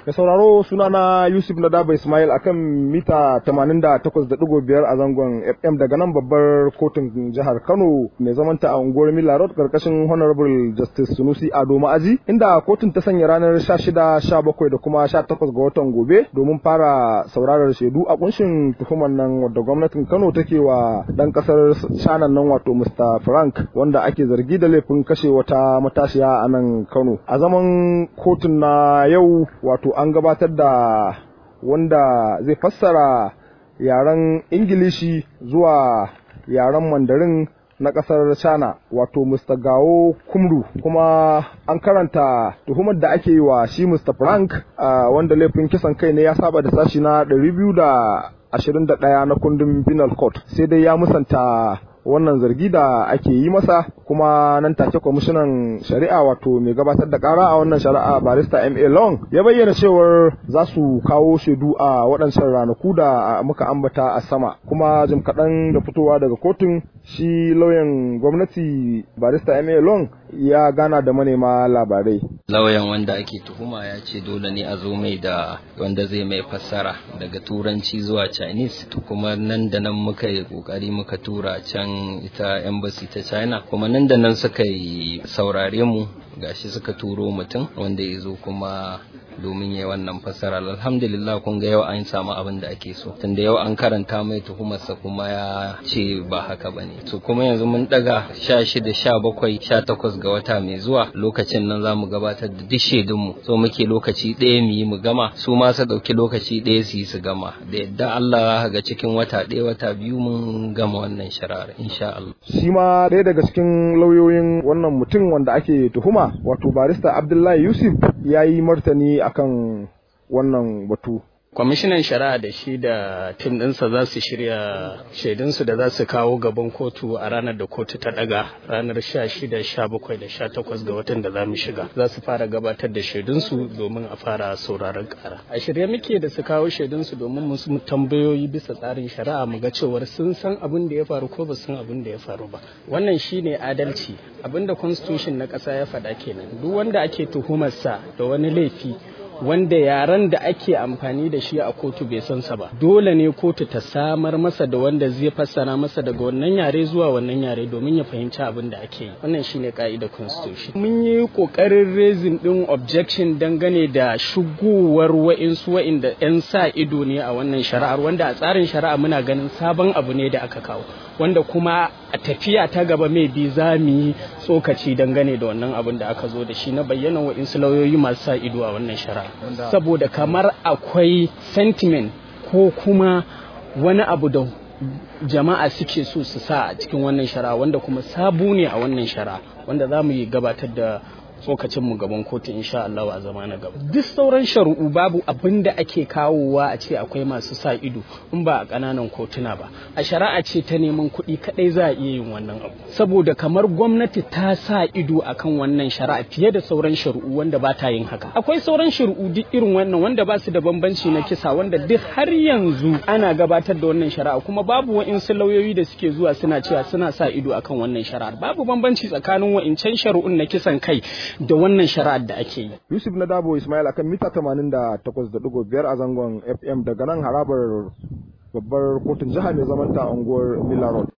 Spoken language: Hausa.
Da sauraro sunana Yusuf Nadaba Ismail akan mita 88.5 a zangon FM daga nan babbar kotun jihar Kano mai zamanta a unguwar Mila Road karkashin Honorable Justice Sunusi Ado Ma'aji inda kotun ta sanya ranar 16, 17 da kuma 18 ga watan gobe domin fara saurarar shaidu a kunshin tuhumar nan wadda gwamnatin Kano take wa dan kasar China nan wato Mr. Frank wanda ake zargi da laifin kashe wata matashiya a nan Kano. A zaman kotun na yau wato an gabatar da wanda zai fassara yaren Ingilishi zuwa yaren Mandarin na ƙasar China wato Mr. Gao Kumru kuma an karanta tuhumar da ake yi wa shi Mr. Frank uh, wanda laifin kisan kai ne ya saba da sashi na 221 na kundin penal code sai dai ya musanta wannan zargi da ake yi masa kuma nan take kwamishinan shari'a wato mai gabatar da kara a wannan shari'a barista ma long ya bayyana cewar za su kawo shaidu a waɗancan ranaku da muka ambata a sama kuma jim kaɗan da fitowa daga kotun shi lauyan gwamnati barista ma long ya gana da manema labarai lauyan wanda ake tuhuma ya ce dole ne a zo mai da wanda zai mai fassara daga turanci zuwa chinese kuma nan da nan muka yi kokari muka tura can ita embassy ta china kuma nan da nan suka yi saurare mu gashi suka turo mutum wanda ya zo kuma domin ya wannan fassara alhamdulillah kun ga yau an samu abin da ake so tunda yau an karanta mai tuhumarsa kuma ya ce ba haka ba ne to kuma yanzu mun daga sha shida sha bakwai sha takwas ga wata mai zuwa lokacin nan za mu gabatar da duk shaidunmu so muke lokaci ɗaya mu yi mu gama su ma su ɗauki lokaci ɗaya su yi su gama da yadda Allah ga cikin wata ɗaya wata biyu mun gama wannan shari'ar insha Allah shi ma ɗaya daga cikin lauyoyin wannan mutum wanda ake tuhuma wato barista Abdullahi Yusuf ya yi martani akan wannan batu kwamishinan shari'a da shi da tim ɗinsa za su shirya shaidunsu da za su kawo gaban kotu a ranar da kotu ta ɗaga ranar 16 17 da 18 ga watan da za mu shiga za su fara gabatar da shaidunsu domin a fara sauraron ƙara a shirye muke da su kawo shaidunsu domin musu tambayoyi bisa tsarin shari'a mu ga cewar sun san abin da ya faru ko ba san abin da ya faru ba wannan shine adalci abin da constitution na ƙasa ya faɗa kenan duk wanda ake tuhumarsa da wani laifi wanda yaren da ake amfani da shi a kotu bai san sa ba dole ne kotu ta samar masa da wanda zai fassara masa daga wannan yare zuwa wannan yare domin ya fahimci abin da ake yi wannan shine ka'idar constitution mun yi kokarin raising din objection dangane da shigowar wa'insu wa'inda yan sa ido ne a wannan shari'ar wanda a tsarin shari'a muna ganin sabon abu ne da aka kawo wanda kuma a tafiya ta gaba mai bi za mu yi tsokaci dangane da wannan abin da aka zo da shi na bayyana wa'insu lauyoyi masu sa ido a wannan shari'a saboda kamar akwai sentiment ko kuma wani abu da jama'a suke so su sa a cikin wannan shari'a wanda kuma sabu ne a wannan shari'a wanda za mu yi gabatar da tsokacinmu gaban kotu insha Allah a zama na gaba duk sauran shari'u babu abin da ake kawowa a ce akwai masu sa ido in ba a ƙananan kotuna ba a shari'a ce ta neman kuɗi kaɗai za a iya yin wannan abu saboda kamar gwamnati ta sa ido akan wannan shari'a fiye da sauran shari'u wanda ba ta yin haka akwai sauran shari'u duk irin wannan wanda ba su da bambanci na kisa wanda duk har yanzu ana gabatar da wannan shari'a kuma babu wa'insu lauyoyi da suke zuwa suna cewa suna sa ido akan wannan shari'ar babu bambanci tsakanin wa'incan shari'un na kisan kai da wannan shari'ar da ake yi. Yusuf na Dabo Ismail akan mita 88.5 a zangon FM daga nan harabar babbar kotun jiha mai zamanta unguwar Mila Road.